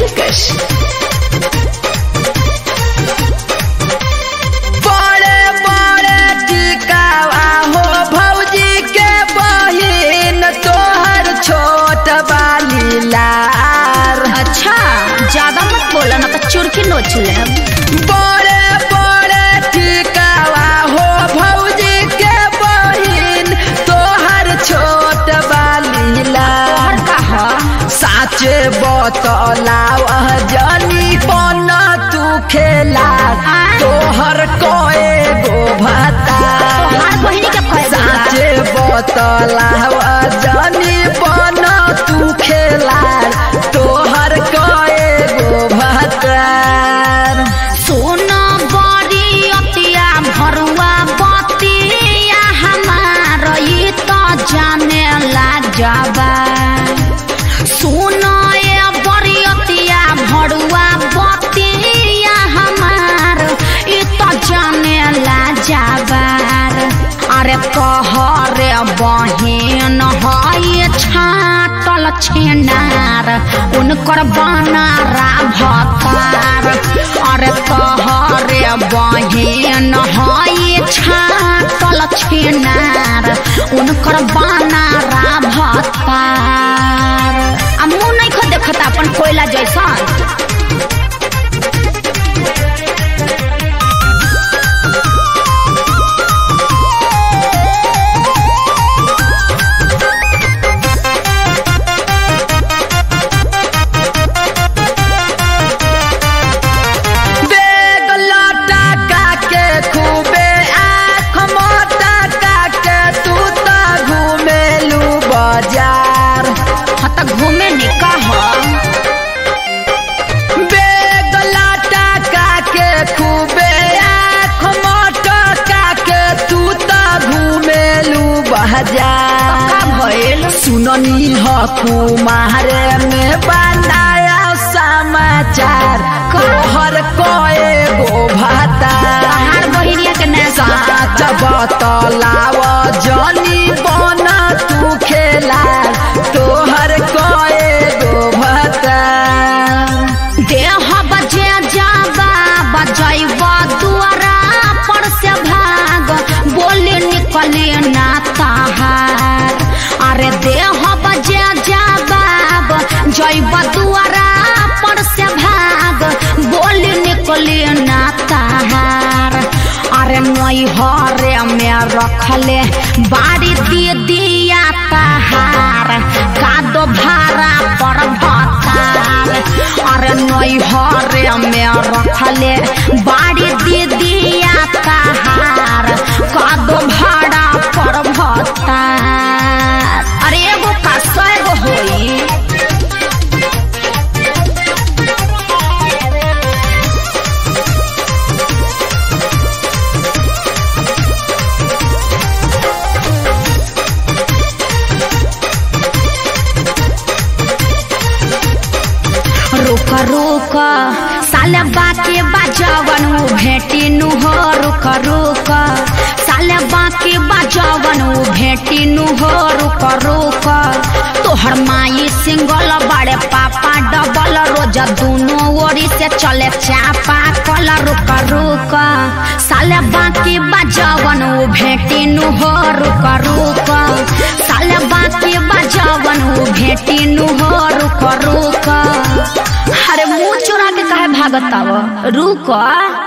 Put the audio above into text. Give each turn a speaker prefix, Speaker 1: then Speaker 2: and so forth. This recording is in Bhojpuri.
Speaker 1: दिलकश
Speaker 2: बड़े बड़े टिकावा हो भौजी के बहिन तोहर छोट बाली लार
Speaker 1: अच्छा ज्यादा मत बोला ना तो चुरकी नोच ले
Speaker 2: बड़े बड़े टिकावा हो भौजी के बहिन तोहर छोट बाली लार
Speaker 1: और कहा
Speaker 2: साचे बतलाव जनी पन तू खेला तोहर कए गो भता
Speaker 1: तोहार बहिनी के कहे
Speaker 2: साचे बतलाव जनी पन तू खेला तोहर कए गो भता
Speaker 1: सोना बड़ी अतिया भरुआ बतिया हमार ये तो जाने ला जाबा सोना ये बड़ी अतिया भरुआ बतिया हमार ये तो जाने ला जाबार अरे कहरे बहिन है छाटल छेनार उनकर बनारा भतार अरे कहरे बहिन है छाटल छेनार उनकर बनारा भतार आ मुँह नहीं खो देखता अपन कोयला जैसा
Speaker 2: बेग लटका के खूबे आँख मटका के तू त घुमेलू बाजार
Speaker 1: हाँ तो घूमे निकाह
Speaker 2: बेग लटका के खूबे आँख मटका के तू त घुमेलू बाजार
Speaker 1: का भइल
Speaker 2: सुननी ह कुमारे में बनाया समाचार तोहर कए गो भाता
Speaker 1: तहार बहिनिया के नैसा
Speaker 2: साच बतलाव जनी बन तू खेला तोहर कए गो भाता
Speaker 1: देह बजे जाबा बजैब दुआरा पर से भाग बोले निकले ना ताहार अरे देह बजे जाबा जैब दुआरा पर से भाग बोले निकले ना ताहार अरे नैहरे में रखले बाड़ी दे दिया ताहार कादो भाड़ा पर भतार अरे नैहरे में रखले बाड़ी दे दिया ताहार कादो भाड़ा पर भतार अरे एगो का सौ एगो होई रुक रुक साले बाके बाजवन उ भेटी नु हो रुक रुक साले बाके बाजवन उ भेटी नु हो रुक रुक तोहर माई सिंगल बड़े पापा डबल रोज दोनों ओरी से चले चापा कल रुक रुक साले बाके बाजवन उ भेटी नु हो रुक रुक साले बाके बाजवन उ भेटी नु हो रुक रुक अरे मुंह चुरा के काहे भागत आव रुक